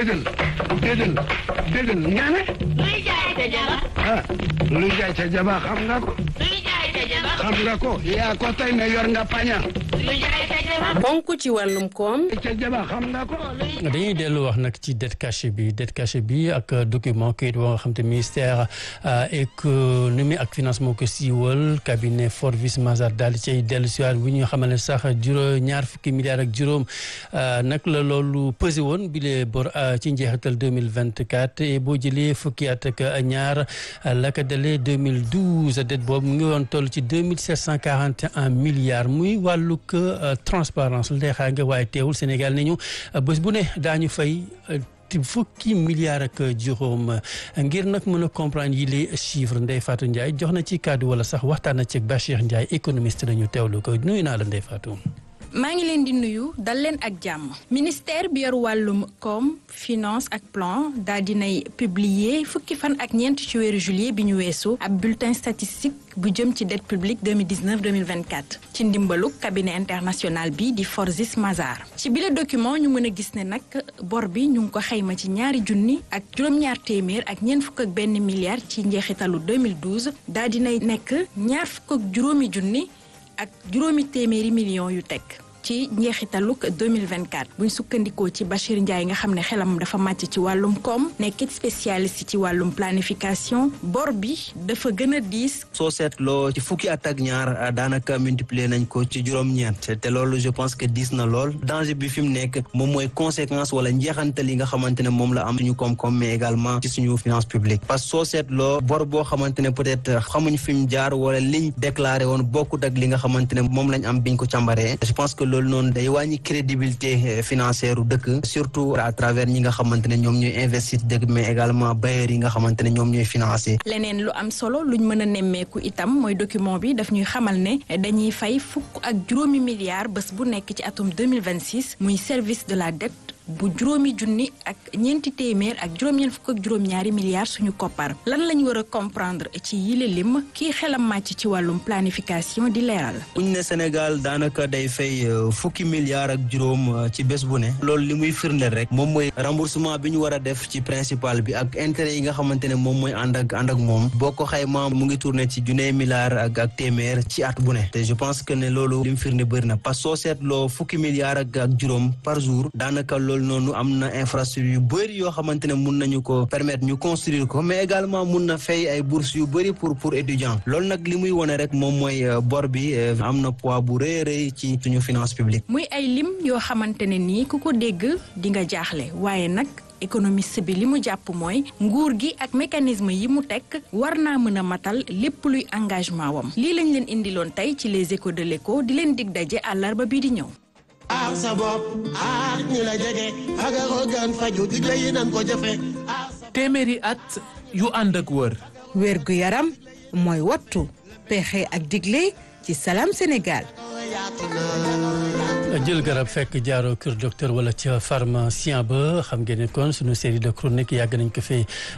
déggal déggal déggal nga ne luy jaay ca jaba ah luy jaay ca jaba xam nga ko luy jaay ca jaba xam nga ko yaa ko tey ne yor nga paña luy jaay ca jaba bonk ci wàllum koom ca jaba xam nga ko dañuy dellu wax nag ci dette cachée bi dette cachée bi ak document kayit boo nga xam te ministère économie ak finance moo ko siiwal cabinet Forvis Mazars daal di cay dellu siwaat bu ñu xamal ne sax juróom ñaar fukki milliards ak juróom nag la loolu pesé woon bi lee bor ci njeexital 2024 et boo jëlee fukki at ak ñaar la ko dalee 2012 dette boobu mu ngi woon toll ci 2741 milliards muy wàllug transparence leexaa nga waaye teewul Sénégal ne ñu bés bu ne daañu fay fukki milliards ak juróom ngir nag mën a comprendre yi les chiffres Ndeye Fatou Ndiaye jox na ci kàddu wala sax waxtaan na ci Bachir Ndiaye économiste dañu teewlu ko nuyu naa la Ndeye Fatou. maa ngi leen di nuyu dal leen ak jàmm ministère bi yor wàllum koom finance ak plan daal dinay publier fukki fan ak ñeent ci weeru juillet bi ñu weesu ab bulletin statistique bu jëm ci dette publique 2019 2024 ci ndimbalu cabinet international bi di Forvis Mazars ci bile document ñu mën a gis ne nag bor bi ñu ngi ko xayma ci ñaari junni ak juróom-ñaar téeméer ak ñeent fukk ak benn milliard ci njeexitalu 2012 daal dinay nekk ñaar fukk ak juróomi junni ak juróomi téeméeri millions yu teg ci njeexitaluk 2024 buñ sukkandikoo ci Bachir Ndiaye nga xam ne xelam dafa màcc ci wàllum koom nekkit spécialiste ci wàllum planification bor bi dafa gën a diis. soo seetloo ci fukki at ak ñaar daanaka multiplier nañ ko ci juróom-ñeent te loolu je pense que diis na lool danger bi fi mu nekk moom mooy conséquence wala njeexantal yi nga xamante ne moom la am suñu koom-koom mais également ci suñu finance publique parce que soo seetloo bor boo xamante ne peut-être xamuñ fi mu jaar wala liñ déclaré woon bokkut ak li nga xamante ne moom lañ am biñ ko càmbaree je pense que loolu noonu day wàññi crédibilité financière u dëkk surtout à travers ñi nga xamante ne ñoom ñooy investir dëkk mais également bailleurs yi nga xamante ne ñoom ñooy financer. leneen lu am solo luñ mën a nemmeeku itam mooy document bi daf ñuy xamal ne dañuy fay fukk ak juróomi milliards bés bu nekk ci atum 2026 muy service de la dette bu juróomi junni ak ñeenti téeméer ak juróom-ñeent fukk ak juróom-ñaari milliards suñu koppar lan lañ war a comprendre ci yile lim kii xelam màcc ci wàllum planification di leeral. buñ ne Sénégal daanaka day fay fukki milliards ak juróom ci bés bu ne loolu li muy firndeel rek moom mooy remboursement bi ñu war a def ci principal bi ak intérêt yi nga xamante ne moom mooy ànd ak ànd ak moom boo ko xaymaa mu ngi tourné ci junne milliards ak ak téeméer ci at bu ne te je pense que ne loolu li mu firnde bëri na parce que soo seetloo fukki milliards ak ak juróom par jour daanaka loolu noonu am na infrastructure yu bëri yoo xamante ne mun nañu ko permettre ñu construire ko mais également mun na fay ay bourses yu bëri pour pour étudiants loolu nag li muy wone rek moom mooy bor bi am na poids bu rëy rëy ci suñu finance publique. muy ay lim yoo xamante ne nii ku ko dégg di nga jaaxle waaye nag. économiste bi li mu jàpp mooy nguur gi ak mécanisme yi mu teg war naa mën a matal lépp luy engagement wam lii lañ leen indiloon tey ci les échos de l'écho di leen dig daje àllarba bii di ñëw. aar sa bopp aar ñi la jege fagaru gan faju digle yi nan ko jëfe téeméeri at yu ànd ak wër. wér gu yaram mooy wattu pexe ak digle ci Salam Sénégal. jël garab fekk jaaroo kër docteur wala ca pharmacien ba xam ngeen ne kon sunu série de chronique yàgg nañ ko fee